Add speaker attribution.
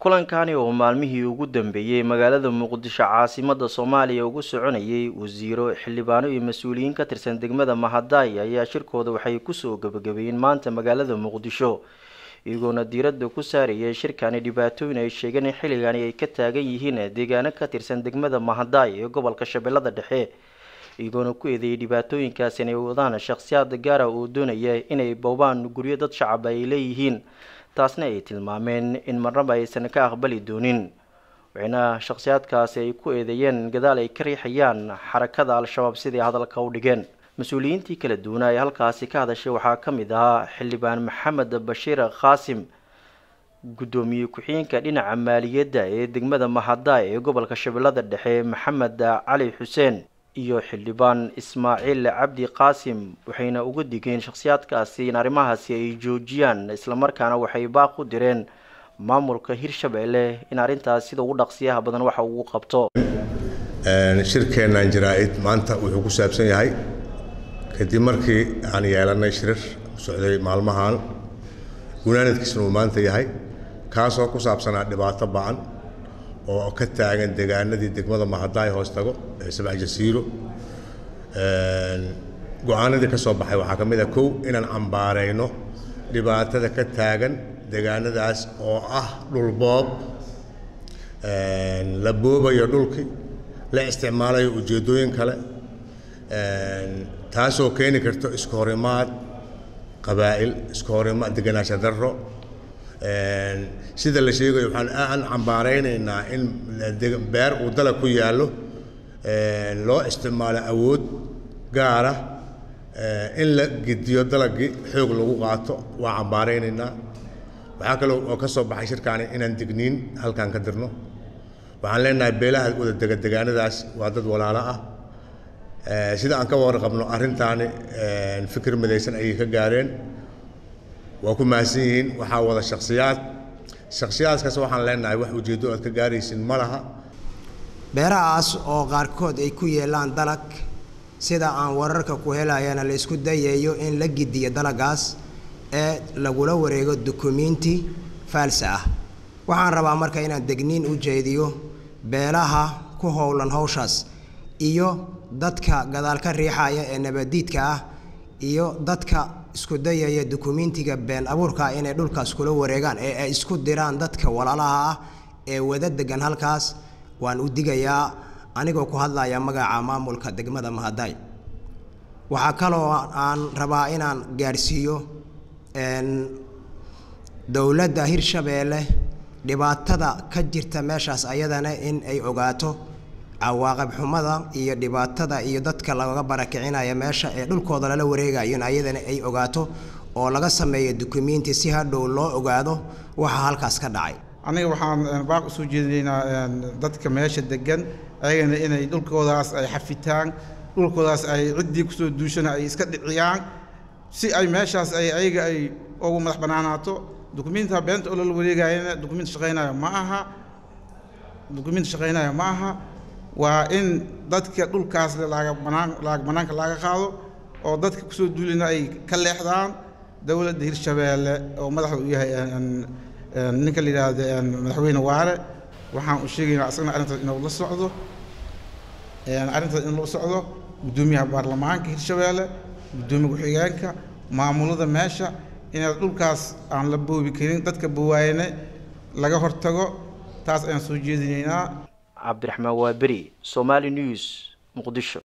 Speaker 1: kulankani oo maalmihii ugu dambeeyey magaalada muqdisho caasimada soomaaliya ugu soconayay wasiiro xildhibaano iyo mas-uuliyiin ka tirsan degmada mahadaay ayaa shirkooda waxay kusoo gabagabeeyeen maanta magaalada muqdisho iyagoona diiradda ku saarayay shirkani dhibaatooyin ay sheegeen in xilligani ay ka taagan yihiin deegaano ka tirsan degmada mahadaay ee gobolka shabeellada dhexe iyagoona ku eedeeyay dhibaatooyinkaasi inay wadaan shakhsiyaad gaara oo doonaya inay boobaan guryo dad shacab ay leeyihiin taasna ay tilmaameen in marnaba aysan ka aqbali doonin waxayna shakhsiyaadkaasi ay ku eedeeyeen gadaal ay ka riixayaan xarakada al-shabaab siday hadalka u dhigeen mas-uuliyiintii kala duwanaa ee halkaasi ka hadashay waxaa ka mid ahaa xildhibaan maxamed bashiir qaasim guddoomiye ku-xigeenka dhinaca maaliyadda ee degmada mahadaay ee gobolka shabeellada dhexe maxamed cali xuseen iyo xildhibaan ismaaciil cabdi qaasim waxayna uga digeen shakhsiyaadkaasi in arrimahaasi ay joojiyaan islamarkaana waxay baaq u direen maamulka hirshabeelle in arrintaas sida ugu dhaqsiyaha badan waxa ugu qabto
Speaker 2: shirkeennan jaraa-id maanta wuxuu ku saabsan yahay kadib markii aan yeelanay shirir socday maalmahan gunaanadkiisna uu maanta yahay kaasoo ku saabsanaa dhibaato ba-an oo ka taagan deegaanadii degmada mahadaay hoos tago ee sabc jasiiro go-aanadii ka soo baxay waxaa ka mid ah kow inaan cambaarayno dhibaatada ka taagan deegaanadaas oo ah dhulboob la boobayo dhulkii la isticmaalayo ujeeddooyin kale taasoo keeni karto isku horimaad qabaa'il isku horimaad deganaansha darro sida la sheegayo waxaan aan cambaaraynaynaa in beer uu dalag ku yaallo loo isticmaalo awood gaara in la gediyo dalagii xoog lagu qaato waa cambaaraynaynaa waxaa kaloo oo ka soo baxay shirkaani inaan digniin halkan ka dirno waxaan leenahay beelaha wada dega degaanadaas waa dad walaalo ah sida aan ka warqabno arrintaani fikir midaysan ayay ka gaareen waa ku mahadsan yihiin waxaa wada shaksiyaad shaksiyaadkaas waxaan leenahay wax ujeeddo aad ka gaaraysin ma laha
Speaker 3: beerahaas oo qaarkood ay ku yeelaan dalag sida aan wararka ku helayana la isku dayayo in la gidiyo dalagaas ee lagula wareego dukumiinti faalsa ah waxaan rabaa marka inaan degniin u jeediyo beelaha ku howlan hawshaas iyo dadka gadaal ka riixaya ee nabadiidka ah iyo dadka isku dayaya dukumiintiga been abuurka inay dhulkaas kula wareegaan ee ay isku diraan dadka walaalaha ah ee wada degan halkaas waan u digayaa anigoo ku hadlaya magaca maamulka degmada mahadaay waxaa kaloo aan rabaa inaan gaadhsiiyo dowladda hirshabeelle dhibaatada ka jirta meeshaas ayadana in ay ogaato cawaaqib xumada iyo dhibaatada iyo dadka laga barakicinaya meesha ee dhulkooda lala wareegayo in ayadana ay ogaato oo laga sameeyo dukumiinti si hadhow loo ogaado waxa halkaas ka dhacay
Speaker 4: aniga waxaan baaq usoo jeedinaynaa dadka meesha degan ayagana inay dhulkoodaas ay xafitaan dhulkoodaas ay ciddii kusoo duushana ay iska dhiciyaan si ay meeshaas ay ayaga ay ugu madax bannaanaato dukumiinta beenta oo lala wareegayana dukumiint shaqaynaya ma aha dukumiint shaqaynaya ma aha waa in dadka dhulkaas laaga banaan laag bannaanka laga qaado oo dadka kusoo duulina ay ka leexdaan dowladda hirshabeelle oo madaxda u yahay ninka la yidhaahdo madaxweyne waare waxaan u sheegaynaa asagna arrintaas inuu la socdo arrintaas in la socdo guddoomiyaha baarlamaanka hirshabeelle guddoomiya ku-xigeenka maamulada meesha inaad dhulkaas aan la boobi karin dadka bawaayane laga hortago taas ayaan soo jeedinaynaa
Speaker 1: cabdiraxmaan waaberi somaali news muqdisho